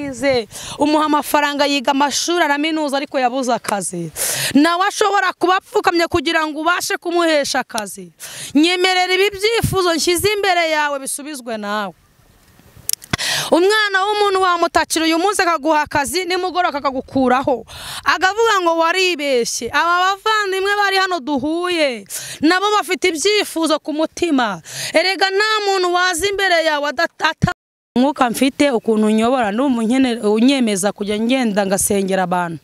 Yize umuha amafaranga yiga amashuri araminuza ariko yabuze akazi nawe ashobora kuba apfukamye kugira ngo ubashe kumuhesha akazi nyemerera ibi byifuzo nshyize imbere yawe bisubizwe nawe umwana w'umuntu wamutakira uyu munsi akaguha akazi nimugoroba akagukuraho akavuga ngo waribeshye aba bavandimwe bari hano duhuye nabo bafite ibyifuzo ku mutima erega nta muntu waza imbere yawe adata umwuka mfite ukuntu unyobora n'ubu unyemeza kujya ngenda ngasengera abantu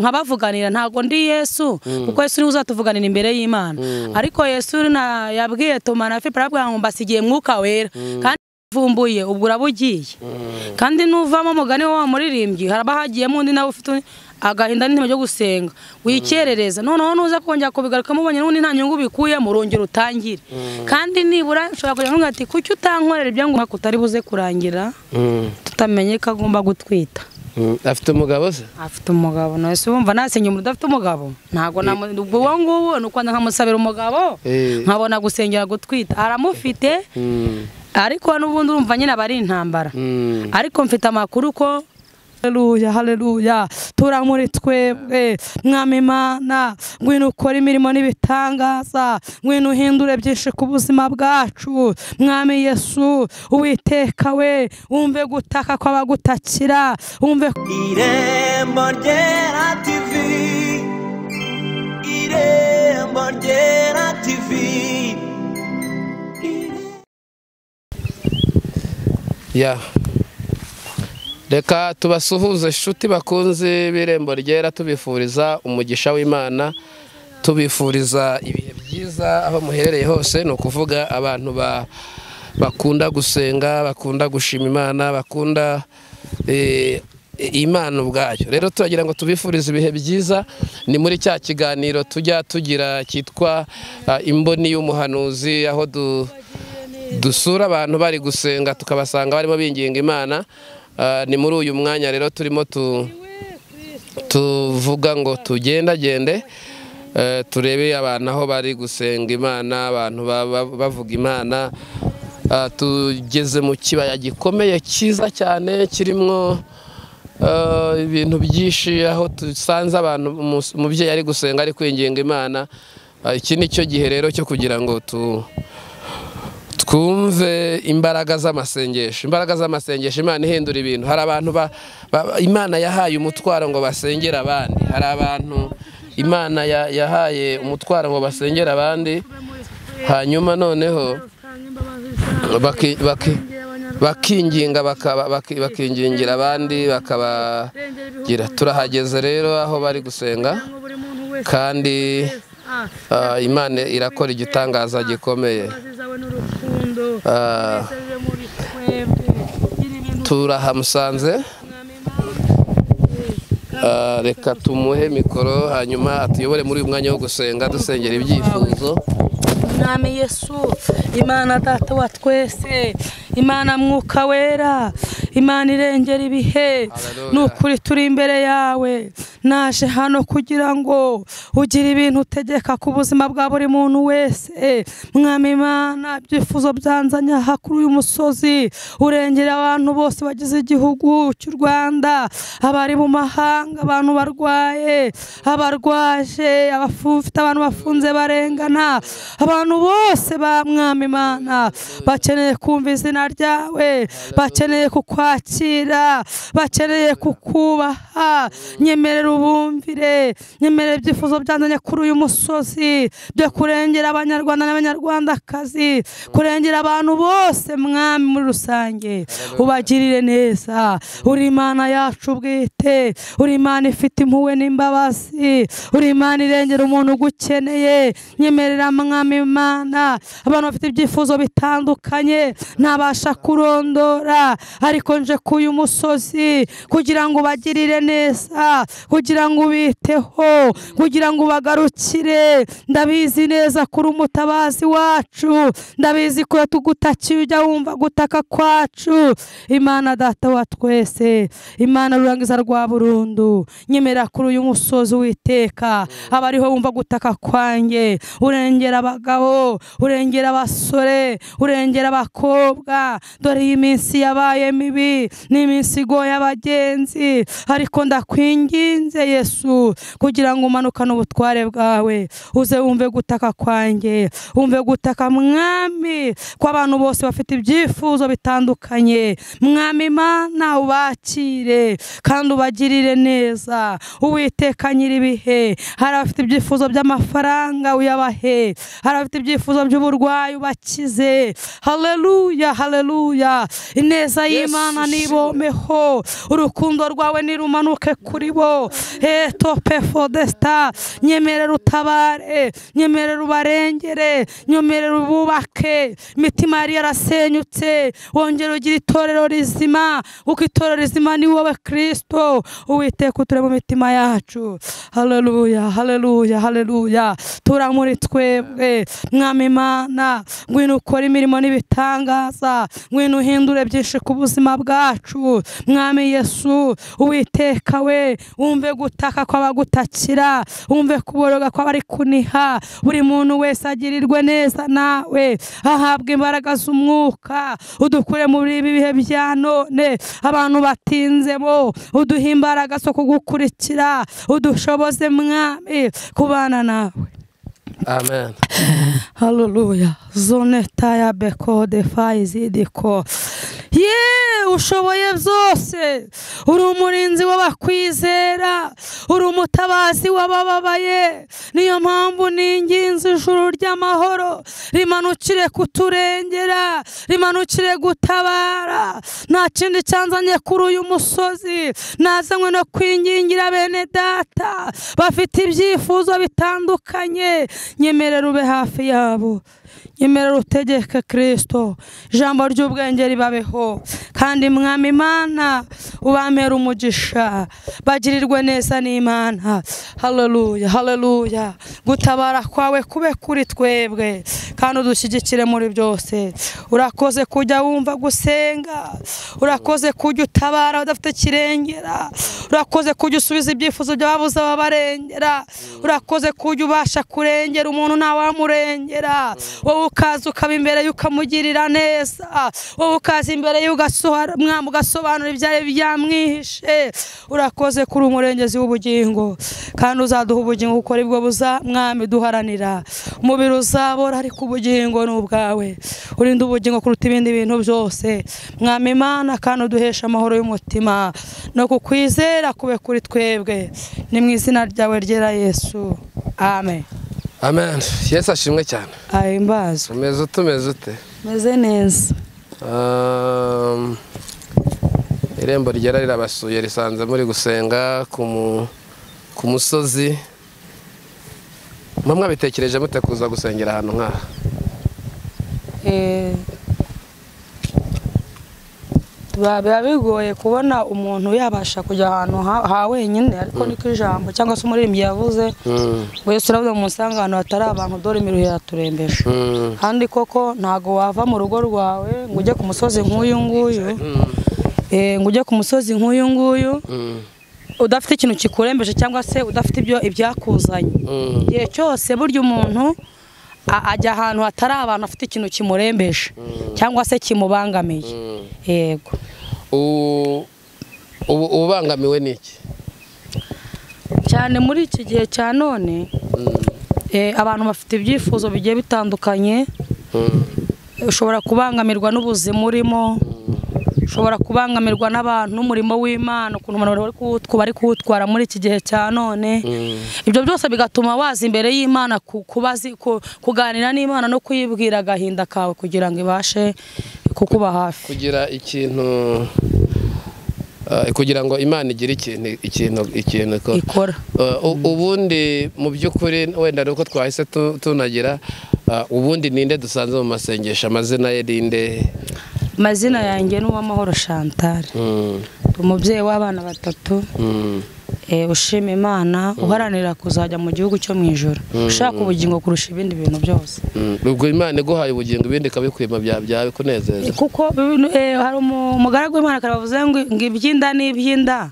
nkabavuganira ntabwo ndi yesu kuko yesu niwe uzatuvuganira imbere y'imana ariko yesu na- yabwiye tuma na fipe arabwira ngo mbasigiye mwuka wera kandi uvumbuye ubwo uraba ugiye kandi nuvamo umugani wa wa muririmbyi haraba hagiyemo undi nawe ufite undi- agahinda n'intima ryo gusenga wikerereza noneho nuza kongera kubigarukamo ubonye n'ubundi nta nyungu bikuyemo urongera utangire kandi nibura ushobora kugira ngo ati kuki utankorera ibyo ngo utari buze kurangira tutamenye ko agomba gutwita afite umugabo se afite umugabo nawe se wumva nasenya umuntu udafite umugabo ntabwo namu- ubwo uwo nguwo ni ukwanda nkamusabira umugabo Eh. nkabona gusengera gutwita aramufite Mm, ariko n'ubundi urumva nyine aba ari intambara mm. ariko mfite amakuru ko haleluya haleluya tura muri twebwe mwami imana ngwino ukora imirimo n'ibitangaza ngwino uhindure byinshi ku buzima bwacu mwami yesu uwiteka we wumve gutaka kw'abagutakira wumve irembo ryera tivi irembo ryera tivi ya reka tubasuhuze inshuti bakunze b'irembo ryera tubifuriza umugisha w'imana tubifuriza ibihe byiza aho muherereye hose ni ukuvuga abantu ba- bakunda gusenga bakunda gushima imana bakunda eh, imana ubwayo rero turagira ngo tubifurize ibihe byiza ni muri cya kiganiro tujya tugira cyitwa ah, imboni y'umuhanuzi aho du dusura abantu bari gusenga tukabasanga barimo binginga imana Ah, ni muri uyu mwanya rero turimo tu, tuvuga ngo tugendagende eh, turebe abantu aho bari gusenga imana abantu ba- ba- bavuga imana Ah, tugeze mu kibaya gikomeye cyiza cyane kirimo eh, ibintu byinshi aho dusanze abantu umu- umubyeyi ari gusenga ari kwinginga imana Ah, iki ni cyo gihe rero cyo kugira ngo tu, twumve imbaraga z'amasengesho imbaraga z'amasengesho imana ihindura ibintu hari abantu ba- ba- imana yahaye umutwaro ngo basengere abandi hari abantu imana ya- yahaye umutwaro ngo basengere abandi hanyuma noneho baki- baki- bakinginga bakaba- baki- bakingingira abandi bakabagira turahageze rero aho bari gusenga kandi ah, imana irakora igitangaza gikomeye Ah, turahamusanze Ah, reka tumuhe mikoro hanyuma atuyobore muri uyu mwanya wo gusenga dusengera ibyifuzo mwami yesu imana data wa twese imana mwuka wera imana irengera ibihe Hallelujah. ni ukuri turi imbere yawe naje hano kugira ngo ugire ibintu utegeka ku buzima bwa buri muntu wese mwami imana ibyifuzo byanzanye aha kuri uyu musozi urengera abantu bose bagize igihugu cy'u rwanda abari mu mahanga abantu barwaye abarwaje abafite abantu bafunze barengana abantu bose ba mwami imana bakeneye kumva izina ryawe bakeneye kukwakira bakeneye kukubaha nyemerera ubumvire nyemerera ibyifuzo byanzanye kuri uyu musozi byo kurengera abanyarwanda n'abanyarwandakazi kurengera abantu bose mwami muri rusange ubagirire neza uri imana yacu bwite uri imana ifite impuhwe n'imbabazi uri imana irengera umuntu ugukeneye nyemerera mwami imana abantu bafite ibyifuzo bitandukanye ntabasha kurondora ariko nje k'uyu musozi kugira ngo ubagirire neza kugira kugira ngo ubiteho kugira ngo ubagarukire ndabizi neza kuri umutabazi wacu ndabizi ko iyo tugutakiye ujya wumva gutaka kwacu imana data wa twese imana rurangiza rwa burundu nyemera kuri uyu musozi witeka aba ariho wumva gutaka kwanjye urengera abagabo urengera abasore urengera abakobwa dore iyi minsi yabaye mibi ni iminsi igoye abagenzi ariko ndakwinginze yesu kugira ngo umanukane ubutware bwawe uze wumve gutaka kwanjye wumve gutaka mwami ko abantu bose bafite ibyifuzo bitandukanye mwami imana ubakire kandi ubagirire neza uwiteka nyir'ibihe hari abafite ibyifuzo by'amafaranga uyabahe hari abafite ibyifuzo by'uburwayi ubakize haleluya haleluya ineza y'imana Yesu, nibomeho urukundo rwawe nirumanuke kuri bo heto pefodesta nyemerera utabare nyemerera ubarengere nyemerera ububake imitima yari yarasenyutse wongere ugira itorero rizima kuko itorero rizima ni wowe kirisito uwiteka uture mu mitima yacu haleluya haleluya haleluya tura muri twebwe mwami imana ngwino ukore imirimo n'ibitangaza ngwino uhindure byinshi ku buzima bwacu mwami yesu uwiteka we wumve gutaka kw'abagutakira wumve kuboroga kw'abari kuniha buri muntu wese agirirwe neza nawe ahabwa imbaraga z'umwuka udukure muri ibi bihe bya none abantu batinze bo uduhe imbaraga zo kugukurikira udushoboze mwami kubana nawe amen Haleluya. Zoneta ya beko defa izidiko. Ye ushoboye byose uri umurinzi w'abakwizera uri umutabazi w'abababaye niyo mpamvu ninginze ijuru ry'amahoro rimanukire kuturengera rimanukire gutabara nta kindi cyanzanye kuri uyu musozi nazanywe no kwingingira bene data bafite ibyifuzo bitandukanye nyemerera ube hafi yabo nyemerera utegeke kirisito ijambo ry'ubwenge ribabeho kandi mwami imana ubamera umugisha bagirirwe neza n'imana haleluya haleluya gutabara kwawe kube kuri twebwe kandi udushyigikire muri byose urakoze kujya wumva gusenga urakoze kujya utabara udafite kirengera urakoze kujya usubiza ibyifuzo by'ababuze ababarengera urakoze kujya ubasha kurengera umuntu ntawamurengera wowe ukaza ukaba imbere ye ukamugirira neza wowe ukaza imbere ye ugasohora- mwami ugasobanura ibyari byamwihishe urakoze kuri umurengezi w'ubugingo kandi uzaduha ubugingo kuko ari bwo buza mwami duharanira umubiri uzabora ariko ubugingo ni ubwawe urinde ubugingo kuruta ibindi bintu byose mwami imana kandi uduheshe amahoro y'umutima no kukwizera kube kuri twebwe ni mu izina ryawe ryera yesu amen amen yesu ashimwe cyane ahimbazwe umeze ute umeze ute meze neza Um, irembo ryera rirabasuye risanze muri gusenga ku mu- ku musozi mba mwabitekereje mute kuza gusengera ahantu nk'aha Eh, biba biba bigoye kubona umuntu yabasha kujya ahantu ha ha wenyine ariko niko ijambo cyangwa se umuririmbyi yavuze Mm, ngo yesu uravuga ngo musange ahantu hatari abantu dore imiruho iraturembesha mm, kandi koko ntago wava mu rugo rwawe ngo ujye ku musozi nk'uyu nguyu eh, ngo ujye ku musozi nk'uyu nguyu mm, udafite ikintu kikurembeje cyangwa se udafite ibyo ibyakuzanye mm, igihe cyose burya umuntu a- ajya ahantu hatari abantu afite ikintu kimurembeje cyangwa se kimubangamiye mm. yego U- ubu ubangamiwe n'iki cyane muri iki gihe cya none eh, abantu bafite ibyifuzo bigiye bitandukanye Mm, ushobora kubangamirwa n'ubuzima urimo ushobora kubangamirwa n'abantu n'umurimo w'imana ukuntu abantu bari kuwutwa- bari kuwutwara muri iki gihe cya none mm, ibyo byose bigatuma waza imbere y'imana ku- kubazi- ku- kuganira n'imana no kuyibwira agahinda kawe kugira ngo ibashe kukuba hafi kugira ikintu eh, kugira ngo imana igire ikintu ikintu ikintu ikora ikora Uh, u- ubundi mu by'ukuri wenda ni uko twahise tu- tunagira uh, ubundi ninde dusanze mu masengesho amazina ye ninde amazina yanjye ni uwamahoro chantal Mm, umubyeyi w'abana batatu mm, eh, ushima imana uharanira kuzajya mu gihugu cyo mu ijoro ushaka ubugingo kurusha ibindi bintu byose Mm, ubwo imana iguhaye ubugingo ibindi ikabikwima bya byawe kunezeza kuko bino- eh, hari umu- umugaragu w'imana karabavuze ngo ngo iby'inda ni iby'inda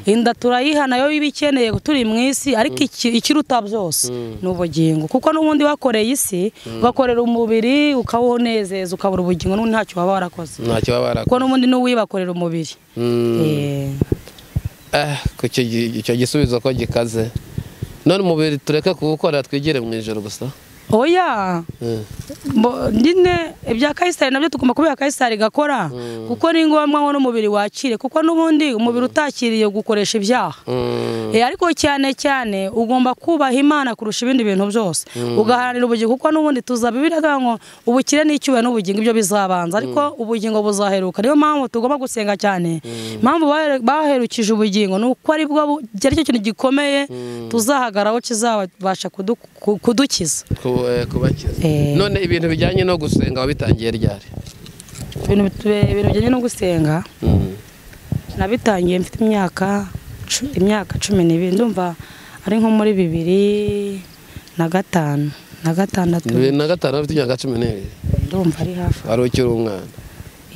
inda turayiha nayo iba ikeneye turi mu isi ariko iki- ikiruta byose ni ubugingo kuko n'ubundi wakoreye isi ugakorera umubiri ukawunezeza ukabura ubugingo n'ubundi ntacyo waba warakoze ntacyo baba kuko barakora n'ubundi n'uwibakorera umubiri Mm. Eh, Ah, ku icyo gi- icyo gisubizo ko gikaze none umubiri tureke kuwukora twigire mu ijoro gusa oya Mm. Mbo- nyine ibya kayisari nabyo tugomba kubiha kayisari igakora kuko ni ngombwa ngo n'umubiri wakire kuko n'ubundi umubiri utakiriye gukoresha ibyaha Mm. Eh, ariko cyane cyane ugomba kubaha imana kurusha ibindi bintu byose ugaharanira ubugingo kuko n'ubundi tuza bibiri ngo ubukire n'icyubahiro n'ubugingo ibyo bizabanza ariko ubugingo buzaheruka niyo mpamvu tugomba gusenga cyane impamvu bahere- baherukije ubugingo ni uko ari bwo bu- ari cyo kintu gikomeye tuzahagaraho kizabasha kudu- ku- kudukiza Ku- eh, kubakiza Eh. none ibintu bijyanye no gusenga wabitangiye ryari ibintu bit- ibintu bijyanye no gusenga nabitangiye mfite imyaka cu- imyaka cumi n'ibiri ndumva ari nko muri bibiri na gatanu na gatandatu bibiri na gatanu ufite imyaka cumi n'ibiri ndumva ari hafi wari ukiri umwana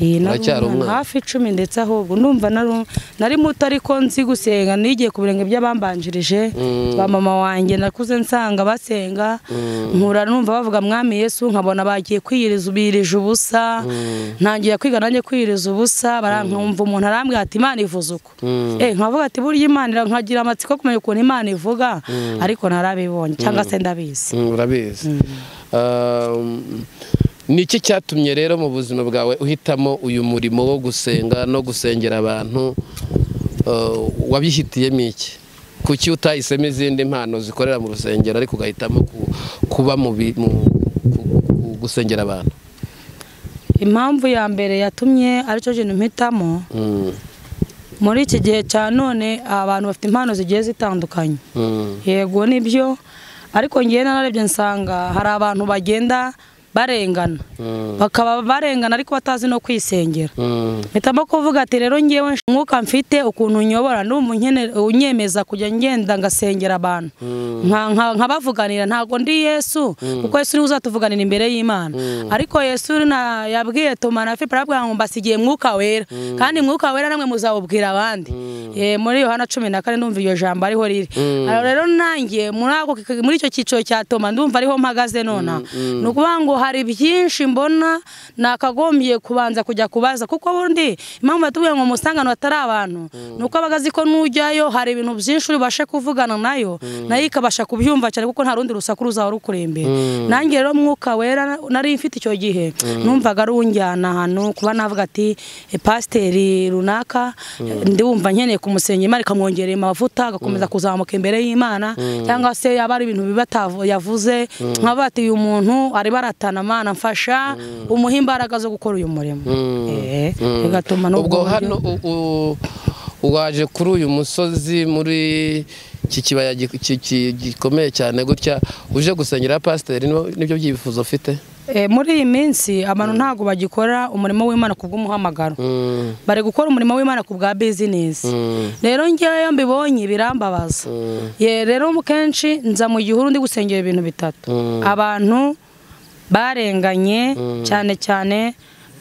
Iyi nari Uracyari umwana, umwana. hafi icumi ndetse ahubwo ndumva nari- nari muto ariko nzi gusenga nigiye ku birenge by'abambanjirije Mm. ba mama wanjye nakuze nsanga basenga nkura numva bavuga mwami yesu nkabona bagiye kwiyiriza birije ubusa ntangiye kwiga nanjye kwiyiriza ubusa barankumva umuntu arambwira ati imana ivuze uko Mm. Eh, nkavuga ati burya imana ira- nkagira amatsiko yo kumenya ukuntu imana ivuga ariko narabibonye cyangwa se ndabizi Mm, urabizi Ah, mm, ni iki cyatumye rero mu buzima bwawe uhitamo uyu murimo wo gusenga no gusengera abantu Ah, wabihitiyemo iki kuki utahisemo izindi mpano zikorera mu rusengero ariko ugahitamo ku- kuba mu bi- mu- ku- ku- gusengera abantu impamvu ya mbere yatumye aricyo kintu mpitamo Mm, muri iki gihe cya none abantu bafite impano zigiye zitandukanye mm, yego nibyo ariko ngewe nararebye nsanga hari abantu bagenda barengana mm, bakaba barengana ariko batazi no kwisengera mm, mpitamo kuvuga ati rero ngewe nsh- umwuka mfite ukuntu unyobora ndumva unkene- unyemeza kujya ngenda ngasengera abantu Nka- nka- nkabavuganira ntabwo ndi yesu kuko yesu niwe uzatuvuganira imbere y'imana ariko yesu na- yabwiye toma na filipo arabwira ngo mbasigiye mwuka wera kandi mwuka wera namwe muzawubwira abandi Eh, muri yohana cumi na kane ndumva iryo jambo ariho riri Alors rero nanjye muri ako- muri icyo cyiciro cya toma ndumva ariho mpagaze nonaha ni ukuvuga ngo hari byinshi mbona nakagombye kubanza kujya kubaza kuko bundi impamvu batubwiye ngo umusangano atari abantu ni uko aba azi ko nujyayo hari ibintu byinshi uribashe kuvugana nayo nayo ikabasha kubyumva cyane kuko nta rundi rusaku ruzaba rukuri imbere nanjye rero mwuka wera nari mfite icyo gihe numvaga ari unjyana ahantu kuba navuga ati "Eh, pasiteri runaka ndiwumva nkeneye kumusenya imana ikamwongerera amavuta agakomeza kuzamuka imbere y'imana cyangwa se yaba ari ibintu bibi atavu- yavuze nkaba ati uyu muntu ari baratana amana mfasha umuhe imbaraga zo gukora uyu murimo Eh, mm. bigatuma n'ubwo ubwo buryo- hano u- u- waje kuri uyu musozi muri iki kibaya gi- ki- ki- gikomeye cyane gutya uje gusengera pasiteri nibyo- nibyo byifuzo ufite Eh, muri iyi minsi abantu ntabwo bagikora umurimo w'imana ku bw'umuhamagaro Mm, bari gukora umurimo w'imana ku bwa bizinesi mm, rero ngewe mbibonye birambabaza mm, ye rero mu kenshi nza mu gihuru ndi gusengera ibintu bitatu Mm. abantu barenganye cyane cyane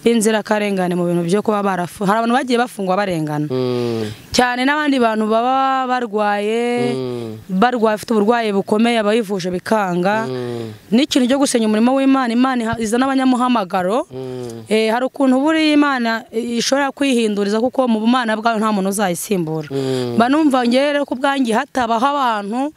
b'inzirakarengane mu bintu byo kuba barafungwa hari abantu bagiye bafungwa barengana mm, cyane n'abandi bantu baba barwaye mm, barwaye bafite uburwayi bukomeye abayivuje bikanga n'ikintu cyo gusenya umurimo w'imana imana iha- izana abanyamuhamagaro mm, Eh, hari ukuntu buriya imana eh, ishobora kwihinduriza kuko mu bumana bwayo nta muntu uzayisimbura Mm. mba numva ngewe rero ku bwanjye hatabaho abantu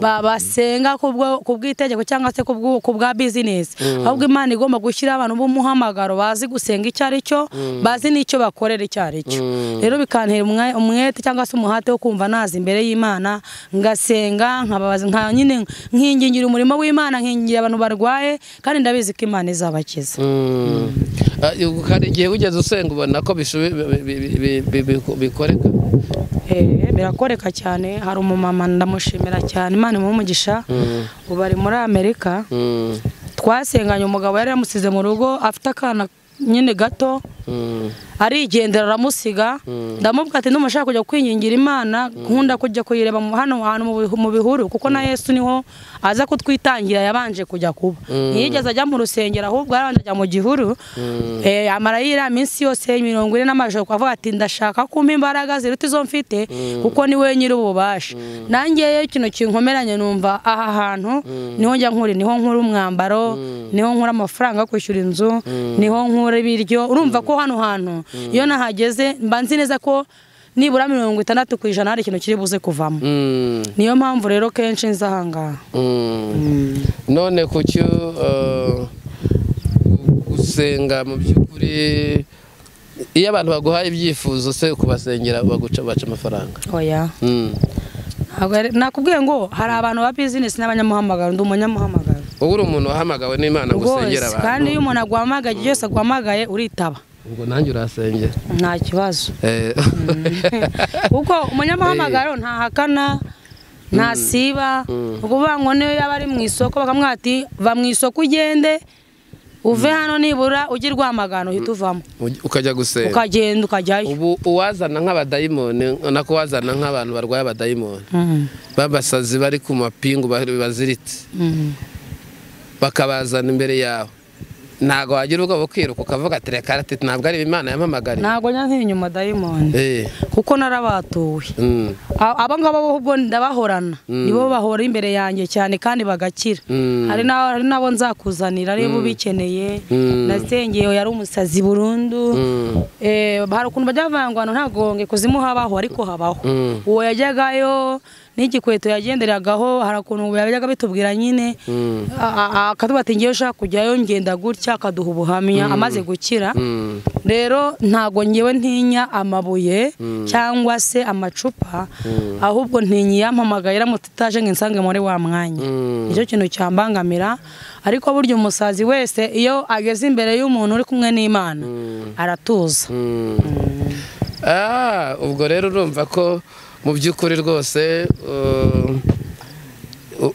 ba- basenga ku bwo- ku bw'itegeko cyangwa se ku bwo- ku bwa bizinesi ahubwo imana igomba gushyira abantu b'umuhamagaro bazi gusenga icyo ari cyo bazi n'icyo bakorera icyo ari cyo rero bikantera umwa- umwete cyangwa se umuhate wo kumva naza imbere y'imana ngasenga nkababaza nka nyine nkingingira umurimo w'imana nkingira abantu barwaye kandi ndabizi ko imana izabakiza mm. Ah, ubu Hari igihe wigeze usenga ubona ko bishobe- bi- bi- bi- bi- bi- bikoreka Eh, birakoreka cyane hari umumama ndamushimira cyane imana imuhe umugisha ubu ari muri amerika Mm, twasenganye umugabo yari yamusize mu rugo afite akana nyine gato arigendera aramusiga ndamubwira ati ndumva ashaka kujya kwingingira imana nkunda kujya kuyireba mu- hano hantu mu bihu- mu bihuru kuko na yesu niho aza kutwitangira yabanje kujya kuba ntiyigeze ajya mu rusengero ahubwo yaranje ajya mu gihuru Eh, amara yiriya minsi yose mirongo ine n'amajoro kuvuga ati ndashaka kumpa imbaraga ziruta izo mfite kuko ni we nyiri ububasha nanjye iyo ikintu kinkomeranye numva aha hantu niho njya nkura niho nkura umwambaro niho nkura amafaranga yo kwishyura inzu niho nkura ibiryo urumva ko hano hantu iyo nahageze mba nzi neza ko nibura mirongo itandatu ku ijana hari ikintu kiri buze kuvamo Mm, niyo mpamvu rero kenshi nza ahangaha mm. none kuki uh, gusenga mu by'ukuri iyo abantu baguhaye ibyifuzo se kubasengera baguca baca amafaranga oya Mm. Ntabwo ari- nakubwiye ngo hari abantu ba bizinesi n'abanyamuhamagaro ndi umunyamuhamagaro ubu uri umuntu wahamagawe n'imana gusengera rwose kandi iyo abantu umuntu aguhamagaye igihe cyose aguhamagaye uritaba ubwo nanjye urasengera nta kibazo Eh. kuko umunyamuhamagaro ntahakana ntasiba ni ukuvuga ngo niyo yaba ari mu isoko bakamwira ati va mu isoko ugende uve hano nibura ujye urwamagana uhita uvamo Uj- ukajya gusenga ukagenda ukajyayo ubu uwazana nk'abadayimoni ubona ko wazana nk'abantu barwaye abadayimoni Mm, babasazi bari ku mapingu ba- baziritse mm. bakabazana imbere yawe ntabwo wagira ubwoba bwo kwiruka ukavuga ati reka ati ntabwo ari imana yampamagariye ntabwo njya nk'inyuma dayimoni Eh, kuko narabatuwe mm, A- aba ngaba bo ubwo ndabahorana nibo bahora imbere yanjye cyane kandi bagakira Mm. hari n'abo- hari n'abo nzakuzanira aribo bikeneye Mm. nasengeye yari umusazi burundu mm, Eh, hari ukuntu bajya bavuga ngo ntagonge kuzimu habaho ariko habaho Mm. uwo yajyagayo n'igikweto yagenderagaho hari ukuntu yajyaga bitubwira nyine mm, a- a- akavuga ati ngewe ushaka kujyayo ngenda gutya akaduha ubuhamya amaze gukira mm, rero ntago ngewe ntinya amabuye cyangwa se amacupa ahubwo ntinya iyampamagaye iramutse itaje ngo insange muri wa mwanya Mm. nicyo kintu cyambangamira ariko burya umusazi wese iyo ageze imbere y'umuntu uri kumwe n'imana aratuza mm. Ah, ubwo rero urumva ko mu by'ukuri rwose uh,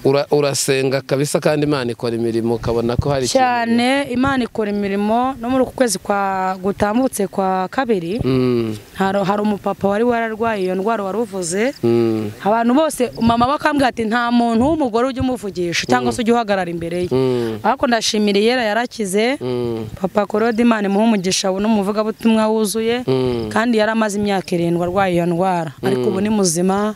ura- urasenga kabisa kandi imana ikora imirimo ukabona ko hari ikintu- cyane imana ikora imirimo no muri uku kwezi kwa gutambutse kwa kabiri Mm, hari hari umupapa wari wararwaye iyo ndwara waruvuze mm, abantu bose mama bakambwira ati nta muntu w'umugore ujya umuvugisha cyangwa se ujya uhagarara imbere ye mm, ariko ndashimira iyera yarakize mm, papa korode imana imuhe umugisha n'umuvugabutumwa wuzuye mm. kandi yari amaze imyaka irindwi arwaye iyo ndwara ariko ubu ni muzima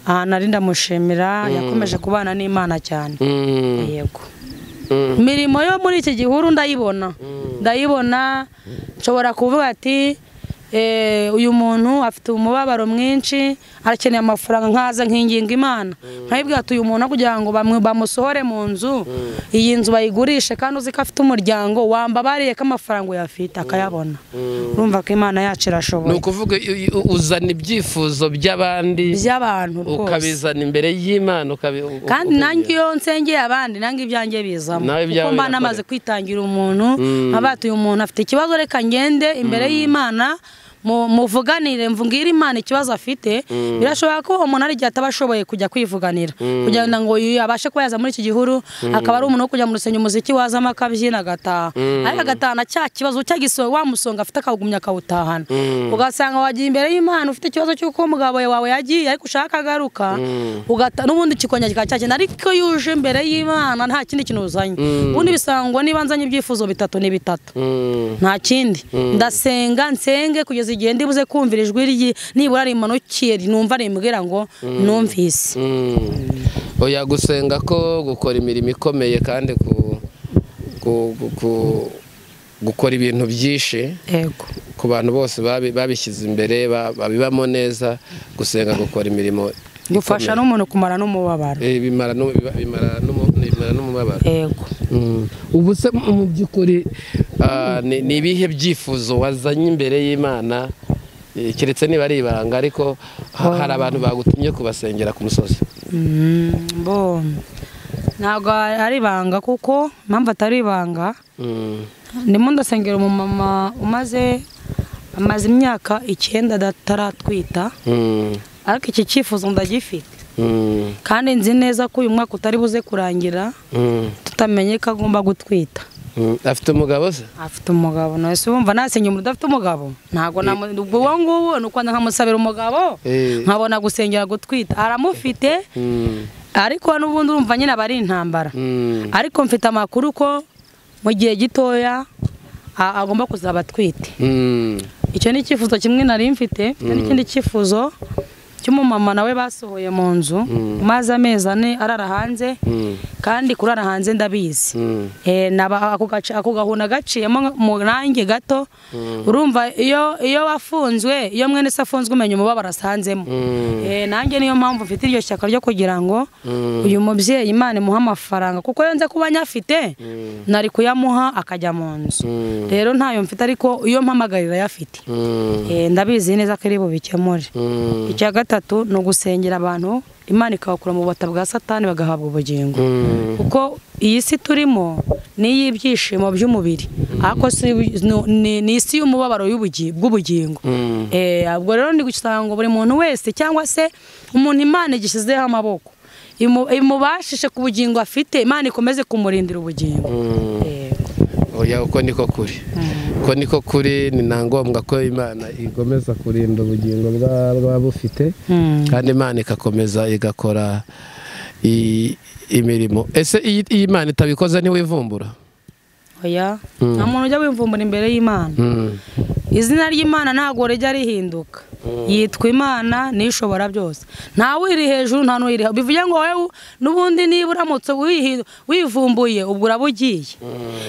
ahantu ari ndamushimira yakomeje kubana n'imana cyane Mm. yego Mm. imirimo yo muri iki gihuru ndayibona ndayibona nshobora kuvuga ati "Eh, uyu muntu afite umubabaro mwinshi arakeneye amafaranga nkaza nkinginga imana nkayibwira ati uyu muntu aho kugira ngo bamwe bamusohore mu nzu iyi nzu bayigurishe kandi uzi ko afite umuryango wambabariye ko amafaranga uyafite akayabona urumva ko imana yacu ni irashoboye ukuvuga u- u- uzana ibyifuzo by'abandi by'abantu rwose ukabizana imbere y'imana ukabi- u- u- kandi ukabi- nanjye iyo nsengeye abandi nanjye ibyanjye bizamo Nawe kuko mba ibyawe birakoreka. namaze kwitangira umuntu nkaba ati uyu muntu afite ikibazo reka ngende imbere y'imana mu- muvuganire mvungire imana ikibazo afite birashoboka ko umuntu ari igihe ataba ashoboye kujya kwivuganira kugira ngo uyu abashe kuba yaza muri iki gihuru akaba ari umuntu wo kujya mu rusengero umuziki wazamo akabyina agataha ariko agatahana cya kibazo cya giso wa musonga afite akawugumya akawutahana ugasanga wagiye imbere y'imana ufite ikibazo cy'uko umugabo wawe yagiye ariko ushaka agaruka ugata n'ubundi kikongera kikaba cyakina ariko iyo uje imbere y'imana nta kindi kintu uzanye ubundi bisangwa niba nzanye ibyifuzo bitatu ni bitatu Mm. nta kindi ndasenga nsenge kugeza igihe ndibuze kumvira ijwi rye nibura rimanukiye numva rimbwira ngo numvise Mm. oya gusenga ko gukora imirimo ikomeye kandi ku- ku- ku- ku- gukora ibintu byinshi yego ku bantu bose babi- babishyize imbere ba- babibamo neza gusenga gukora imirimo gufasha ikomeye. n'umuntu kumara n'umubabaro Eh, bimara n'u- bimara n'umu- bimara n'umubabaro yego Mm. ubu se mu mu by'ukuri ah, ni ni ibihe byifuzo wazanye imbere y'imana eh, keretse niba ari ibanga ariko ha- hari abantu bagutumye kubasengera ku musozi Mm, bo ntabwo ari ibanga kuko impamvu atari ibanga Mm. ndimo ndasengera umumama umaze amaze imyaka icyenda ataratwita Mm. ariko iki cyifuzo ndagifite Mm. kandi nzi neza ko uyu mwaka utari buze kurangira Mm. tutamenye ko agomba gutwita Mm, afite umugabo se afite umugabo nawe se wumva nasenya umuntu udafite umugabo ntabwo namu- ubwo uwo nguwo ni uko nkamusabira umugabo Eh. nkabona gusengera gutwita aramufite Mm, ariko n'ubundi urumva nyine aba ari intambara mm. ariko mfite amakuru ko mu gihe gitoya a- agomba kuzaba atwite Mm, icyo ni icyifuzo kimwe nari mfite icyo ni ikindi cyifuzo cy'umumama nawe basohoye mu nzu maze amezi ane arara hanze mm, kandi kurara hanze ndabizi mm. Eh, naba- ako gace- ako gahunda gaciyemo nka- mu range gato urumva iyo iyo wafunzwe iyo mwene se afunzwe umenya umubabaro asanzemo Mm. Eh, nanjye niyo mpamvu mfite iryo shyaka ryo kugira ngo uyu mubyeyi imana imuhe amafaranga kuko iyo nze kuba nyafite nari kuyamuha akajya mu nzu Mm. rero ntayo mfite ariko iyo mpamagarira ayafite Mm, Eh, ndabizi neza ko ari bubikemure mm, icya gatatu ni ugusengera abantu imana ikabakura mu bubata bwa satani bagahabwa ubugingo mm. kuko iyi si turimo ni iy'ibyishimo by'umubiri ariko si- ni- ni- ni isi y'umubabaro y'ubugi- bw'ubugingo Mm. Eh, ubwo rero ndi gusanga buri muntu wese cyangwa se umuntu imana igishyizeho amaboko imu- imubashishe ku bugingo afite imana ikomeze kumurindira ubugingo Eh, oya uko niko kuri uko niko kuri ni na ngombwa ko imana igomeza kurinda ubugingo bwa- bwaba bufite mm. kandi imana igakomeza igakora i- imirimo ese iyi iyi imana itabikoze ntiwivumbura oya nta muntu ujya wivumbura imbere y'imana Mm, izina ry'imana ntabwo rijya rihinduka yitwa imana n'ishobora byose nta wiri hejuru nta n'uyiri hejuru bivuge ngo wowe n'ubundi niba uramutse wihi- wivumbuye ubwo uraba ugiye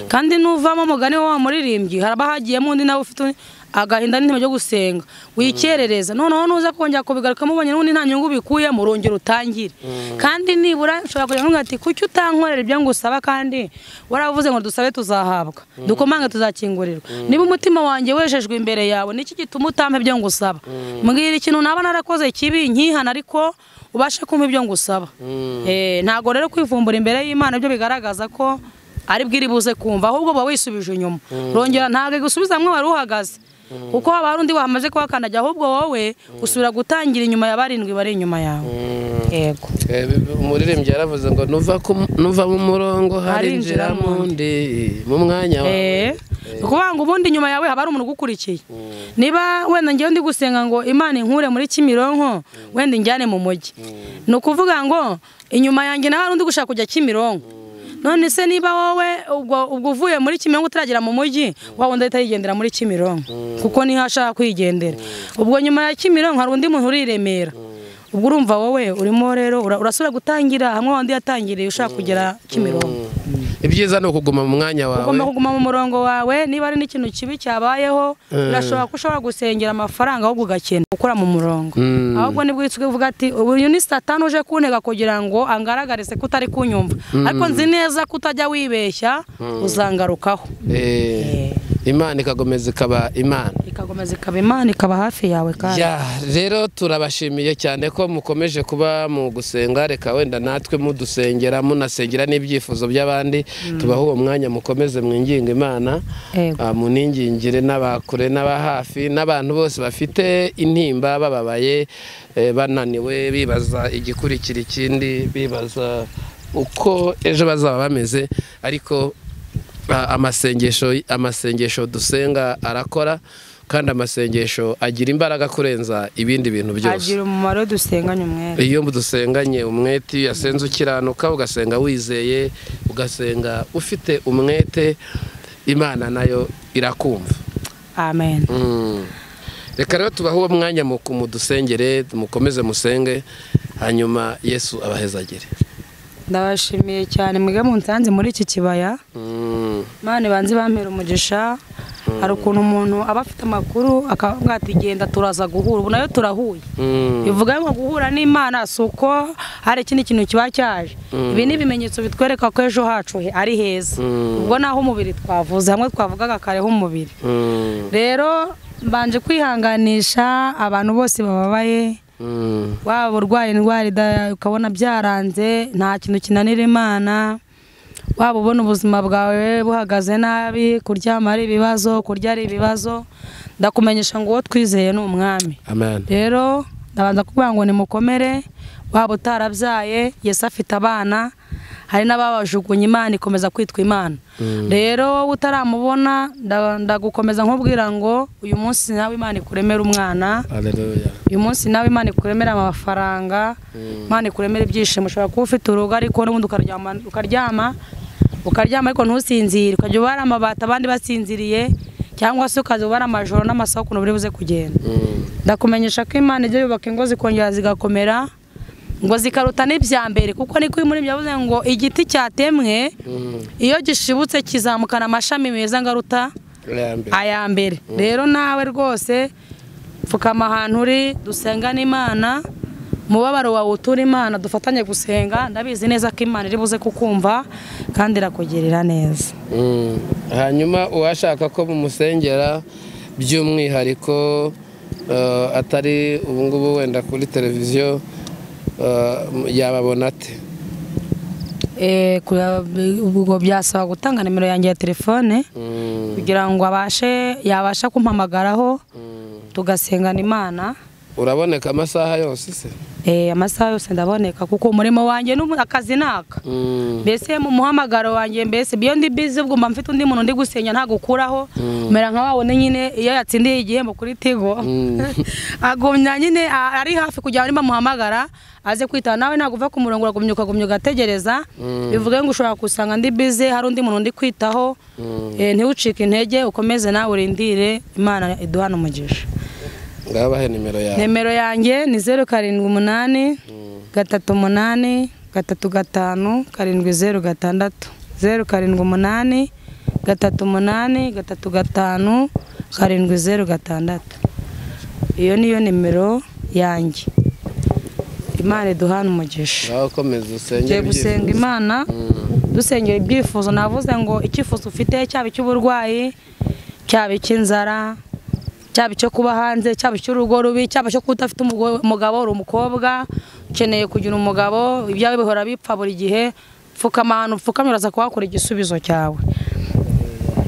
kandi nuvamo umugani wa wa muririmbyi haraba hagiyemo undi nawe ufite undi- agahinda n'intego ryo gusenga wikerereza noneho nuza kongera kubigarukamo ubonye n'ubundi nta nyungu bikuyemo urongera utangire kandi nibura ushobora kugira ngo ati kuki utankorera ibyo ngusaba kandi waravuze ngo dusabe tuzahabwa dukomange tuzakingurirwa niba umutima wanjye wejejwe imbere yawe niki gituma utampa ibyo ngusaba mbwira ikintu naba narakoze kibi nkihana ariko ubashe kumpa ibyo ngusaba Eh, ntabwo rero kwivumbura imbere y'imana byo bigaragaza ko ari bwiri buze kumva ahubwo uba wisubije inyuma urongera ntabwo igusubizamo wari uhagaze kuko haba hari undi wamaze kuhakandagira ahubwo wowe usubira gutangira inyuma ya barindwi bari inyuma yawe yego eh, umuririmbyi yaravuze ngo nuva ku- nuva mu murongo harinjira Harinjiramo mu undi mu mwanya wawe Eh, ni ukuvuga ngo ubundi inyuma yawe haba hari umuntu ugukurikiye niba wenda ngewe ndi gusenga ngo imana inkure muri kimironko wenda injyane mu mujyi ni ukuvuga ngo inyuma yanjye nawe hari undi gushaka kujya kimironko none se niba wowe ubwo ubwo uvuye muri kimironko utaragera mu mujyi wa wundi ahita yigendera muri kimironko kuko niho ashaka kwigendera ubwo nyuma ya kimironko hari undi muntu uri i remera ubwo urumva wowe urimo rero ura- urasubira gutangira hamwe wa wundi yatangiriye ushaka kugera kimironko ibyiza ni ukuguma mu mwanya ugomba wawe kuguma mu murongo wawe niba hari n'ikintu kibi cyabayeho birashoboka ko ushobora gusengera amafaranga ahubwo ugakena gukora mu murongo Mm. ahubwo nibwo uhita uvuga ati uyu ni satani uje kuntega kugira ngo angaragarize ko utari kunyumva ariko nzi neza ko utajya wibeshya uzangarukaho Eh, imana igakomeza ikaba imana ikakomeza ikaba imana ikaba hafi yawe kandi Ya, rero turabashimiye cyane ko mukomeje kuba mu gusenga reka wenda natwe mudusengera munasengera n'ibyifuzo by'abandi tubaha uwo mwanya mukomeze mwinginga imana Yego. Ah, muningingire n'abakure n'aba hafi n'abantu bose bafite intimba bababaye eh, bananiwe bibaza igikurikira ikindi bibaza uko ejo bazaba bameze ariko a- amasengesho amasengesho dusenga arakora kandi amasengesho agira imbaraga kurenza ibindi bintu byose agira umumaro dusenganye umwere iyo dusenganye umwete iyo uyasenze ukiranuka ugasenga wizeye ugasenga ufite umwete imana nayo irakumva amen Mm. reka rero tubahe uwo mwanya mu kumudusengere mukomeze musenge hanyuma yesu abahezagere ndabashimiye cyane mwebwe munsanze muri iki kibaya Mm. mani banze bampera umugisha hari ukuntu umuntu aba afite amakuru akavuga ati genda turaza guhura ubu nayo turahuye Mm. bivuga ngo guhura n'imana si uko hari ikindi kintu kiba cyaje ibi ni ibimenyetso bitwereka ko ejo hacu he- ari heza ubwo naho umubiri twavuze hamwe twavugaga kare h'umubiri Mm. rero mbanje kwihanganisha abantu bose bababaye Mm. waba urwaye indwara ida- ukabona byaranze nta kintu kinanira imana waba ubona ubuzima bwawe buhagaze nabi kuryama ari ibibazo kurya ari ibibazo ndakumenyesha ngo uwo twizeye ni umwami amen rero ndabanza kuvuga ngo nimukomere waba utarabyaye yesu afite abana hari n'ababajugunye imana ikomeza kwitwa imana rero wowe utaramubona nda- ndagukomeza nkubwira ngo uyu munsi nawe imana ikuremere umwana Haleluya. uyu munsi nawe imana ikuremera amafaranga imana ikuremera ibyishimo ushobora kuba ufite urugo ariko n'ubundi ukaryama ukaryama ukaryama ariko ntusinzire ukajya ubara amabati abandi basinziriye cyangwa se ukajya ubara amajoro n'amasaha ukuntu buri buze kugenda Mm. ndakumenyesha ko imana ijya yubaka ingo zikongera zigakomera ngo zikaruta n'ibya mbere kuko niko muri byavuze ngo igiti cyatemwe Mm. iyo gishibutse kizamukana amashami meza ngo aruta Ya mbere. aya mbere rero nawe rwose pfukama ahantu uri dusengane imana umubabaro wawe utura imana dufatanye gusenga ndabizi neza ko imana iri buze kukumva kandi irakugirira neza Mm. hanyuma uwashaka ko mumusengera by'umwihariko eh, atari ubungubu wenda kuri televiziyo eh, yababona ate Eh, kuya- ubwo byasaba gutanga nimero yanjye ya telefone Mm. kugira ngo abashe yabasha kumpamagaraho Mm. tugasengana imana uraboneka amasaha yose se Eh, amasaha yose ndaboneka kuko umurimo wanjye n'umu- akazi ni aka Mm. mbese mu muhamagaro wanjye mbese iyo ndi bizi ubwo mba mfite undi muntu ndi gusenya ntago ukuraho mera nka wabone nyine iyo yatsindiye igihembo kuri tigo Mm. agumya nyine a- ari hafi kugira ngo bamuhamagara aze kwitaba nawe ntabwo uva ku murongo uragumya ukagumya ugategereza bivuge ngo ushobora gusanga ndi bize hari undi muntu ndi kwitaho Eh, ntiwucike intege ukomeze nawe urindire imana iduhana umugisha ngabahe nimero yawe nimero yanjye ni zeru karindwi umunani gatatu umunani gatatu gatanu karindwi zeru gatandatu zeru karindwi umunani gatatu umunani gatatu gatanu karindwi zeru gatandatu iyo niyo nimero yanjye imana iduhana umugisha ngaho komeza usenge tugiye gusenga ibyifuzo. imana Mm. dusengera ibyifuzo navuze ngo icyifuzo ufite cyaba icy'uburwayi cyaba icy'inzara cyaba icyo kuba hanze cyaba icy'urugo rubi cyaba icyo kuba udafite umugo- umugabo uri umukobwa ukeneye kugira umugabo ibyawe bihora bipfa buri gihe pfukama ahantu upfukamye uraza kuhakura igisubizo cyawe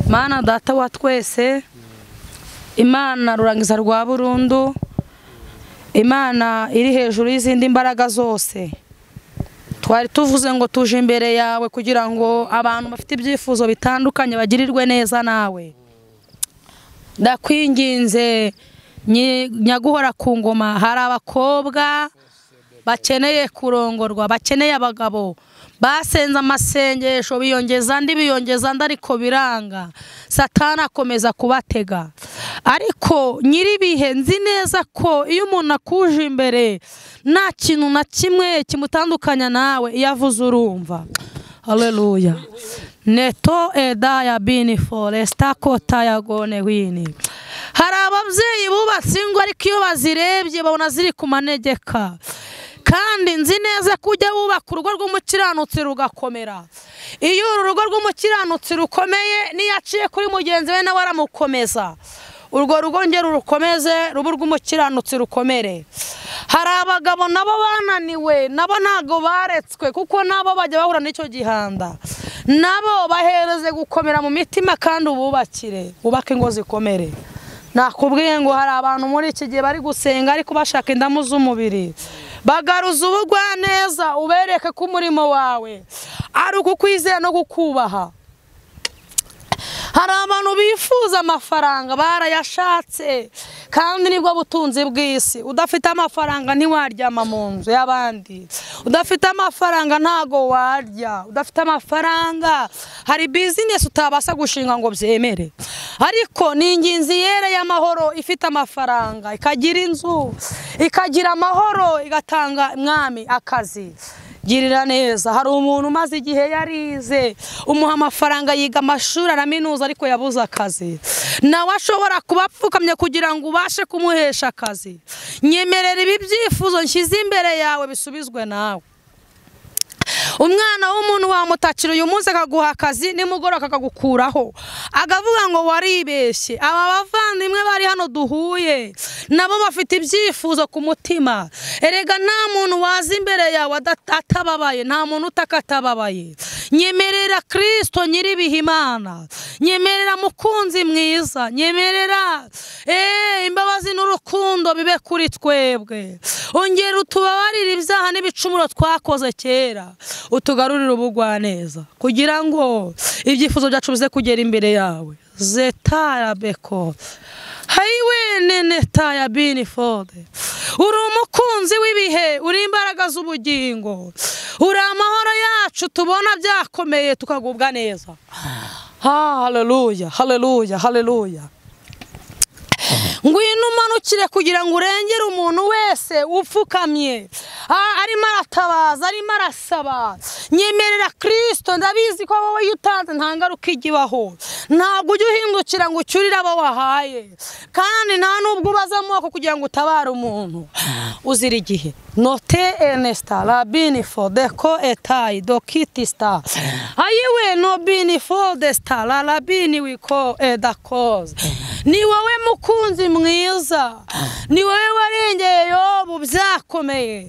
mana data wa twese imana rurangiza rwa burundu imana iri hejuru y'izindi mbaraga zose twari tuvuze ngo tuje imbere yawe kugira ngo abantu bafite ibyifuzo bitandukanye bagirirwe neza nawe ndakwinginze nyi- nyaguhora ku ngoma hari abakobwa bakeneye kurongorwa bakeneye abagabo basenze amasengesho biyongeza andi biyongeza andi ariko biranga satana akomeza kubatega ariko nyir'ibihe nzi neza ko iyo umuntu akuje imbere nta kintu na kimwe kimutandukanya nawe iyo avuze urumva haleluya neto edaya bini foresita kota ya gone wini hari ababyeyi bubatse ingo ariko iyo bazirebye babona ziri ku manegeka kandi nzi neza ko ujya wubaka urugo rw'umukiranutsi rugakomera iyo uru rugo rw'umukiranutsi rukomeye n'iyo aciye kuri mugenzi we nawe aramukomeza urwo rugo nge rurukomeze ruba urw'umukiranutsi rukomere hari abagabo nabo bananiwe nabo ntago baretswe kuko nabo bajya bahura n'icyo gihanda nabo bahereze gukomera mu mitima kandi ububakire wubake ingo zikomere nakubwiye ngo hari abantu muri iki gihe bari gusenga ariko bashaka indamu z'umubiri bagaruza ubugwa neza ubereke ko umurimo wawe ari ukukwizera no kukubaha hari abantu bifuza amafaranga barayashatse kandi nibwo butunzi bw'isi udafite amafaranga ntiwaryama mu nzu y'abandi udafite amafaranga ntago warya udafite amafaranga hari bizinesi utabasha gushinga ngo byemere ariko ni inginzi yereye amahoro ifite amafaranga ikagira inzu ikagira amahoro igatanga mwami akazi girira neza hari umuntu umaze igihe yarize umuha amafaranga yiga amashuri araminuza ariko yabuze akazi nawe ashobora kuba apfukamye kugira ngo ubashe kumuhesha akazi nyemerera ibi byifuzo nshyize imbere yawe bisubizwe nawe umwana w'umuntu wamutakira uyu munsi akaguha akazi nimugoroba akagukuraho akavuga ngo waribeshye aba bavandimwe bari hano duhuye nabo bafite ibyifuzo ku mutima erega nta muntu waza imbere yawe ada- atababaye nta muntu utaka atababaye nyemerera kirisito nyir'ibihimana nyemerera mukunzi mwiza nyemerera eee imbabazi n'urukundo bibe kuri twebwe ongera utubabarire ibyaha n'ibicumuro twakoze kera utugarurire ubugwaneza kugira ngo ibyifuzo byacu bize kugera imbere yawe zetara beko hayiwe nene taya bini fode uri umukunzi w'ibihe uri imbaraga z'ubugingo uri amahoro yacu tubona byakomeye tukagubwa neza ha haleluya haleluya haleluya ngwino umanukire kugira ngo urengere umuntu wese upfukamye a- arimo aratabaza arimo arasaba nyemerera kirisito ndabizi ko wowe iyo utanze nta ngaruka ijya ibaho ntabwo ujya uhindukira ngo ucyurire abo wahaye kandi nta n'ubwo ubaza amoko kugira ngo utabare umuntu uzira igihe note enesita rabini fodeko etayi dokiti sita ayiwe nobini fodesita rabini wiko edakoze ni wowe mukunzi mwiza ni wowe warengeye yobu byakomeye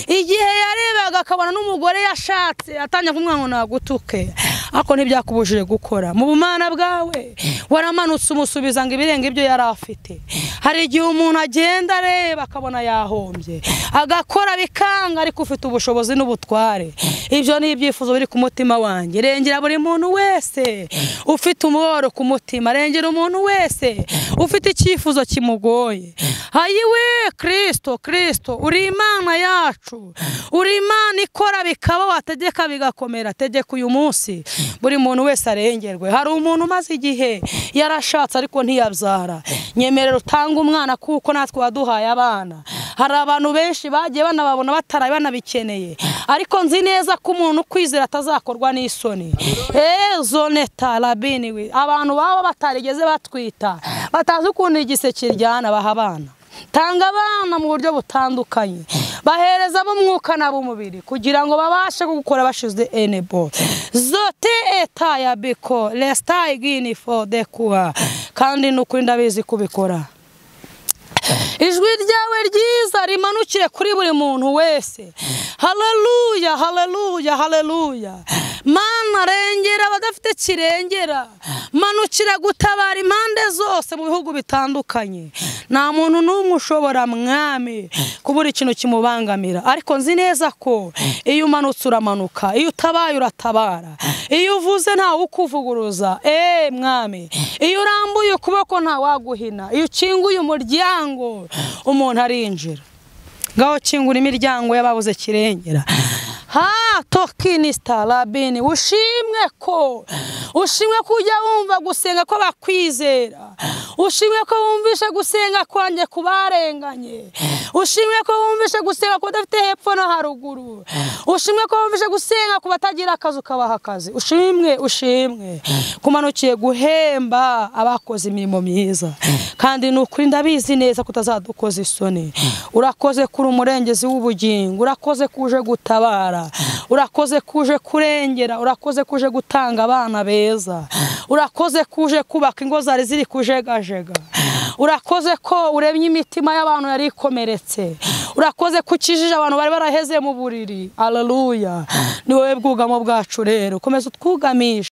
igihe yarebaga akabona n'umugore yashatse atangiye kumwanga ngo nagutuke ariko ntibyakubujije gukora mu bumana bwawe waramanutse umusubiza ngo ibirenga ibyo yari afite hari igihe umuntu agenda areba akabona yahombye agakora bikanga ariko ufite ubushobozi n'ubutware ibyo ni ibyifuzo biri ku mutima wanjye rengera buri muntu wese ufite umubabaro ku mutima rengera umuntu wese ufite icyifuzo kimugoye hayiwe kirisito kirisito uri imana yacu uri imana ikora bikaba wategeka bigakomera tegeka uyu munsi buri muntu wese arengerwe hari umuntu umaze igihe yarashatse ariko ntiyabyara nyemerera utange umwana kuko natwe waduhaye abana hari abantu benshi bagiye banababona bataraye banabikeneye ariko nzi neza ko umuntu ukwizera atazakorwa n'isoni ezo neta rabini we abantu baba batarigeze batwita batazi ukuntu igiseke ryana baha abana tanga abana mu buryo butandukanye bahereza b'umwuka n'ab'umubiri kugira ngo babashe gukora bashize enebo zote eta ya biko resita igini fode kuha kandi ni ukuri ndabizi kubikora ijwi ryawe ryiza rimanukiye kuri buri muntu wese haleluya haleluya haleluya mana rengera abadafite kirengera manukira gutabara impande zose mu bihugu bitandukanye nta muntu n'umwe ushobora mwami kubura ikintu kimubangamira ariko nzi neza ko iyo umanutse uramanuka iyo utabaye uratabara iyo uvuze ntawe ukuvuguruza eee mwami iyo urambuye ukuboko ntawaguhina iyo ukinguye umuryango umuntu arinjira ngaho kingura imiryango y'ababuze kirengera ha tokini sitarabini ushimwe ko ushimwe ko ujya wumva gusenga ko bakwizera ushimwe ko wumvishe gusenga kwanjye ku barenganye ushimwe ko wumvishe gusenga ku badafite hepfo no haruguru ushimwe ko wumvishe gusenga ku batagira akazi ukabaha akazi ushimwe ushimwe kumanukiye guhemba abakoze imirimo myiza kandi ni ukuri ndabizi neza ko utazadukoza isoni urakoze kuri umurengezi w'ubugingo urakoze kuje gutabara urakoze kuje kurengera urakoze kuje gutanga abana beza urakoze kuje kubaka ingo zari ziri kujegajega urakoze ko uremye imitima y'abantu yari ikomeretse urakoze ko ukijije abantu bari baraheze mu buriri aleluya ni wowe bwugamo bwacu rero komeza utwugamisha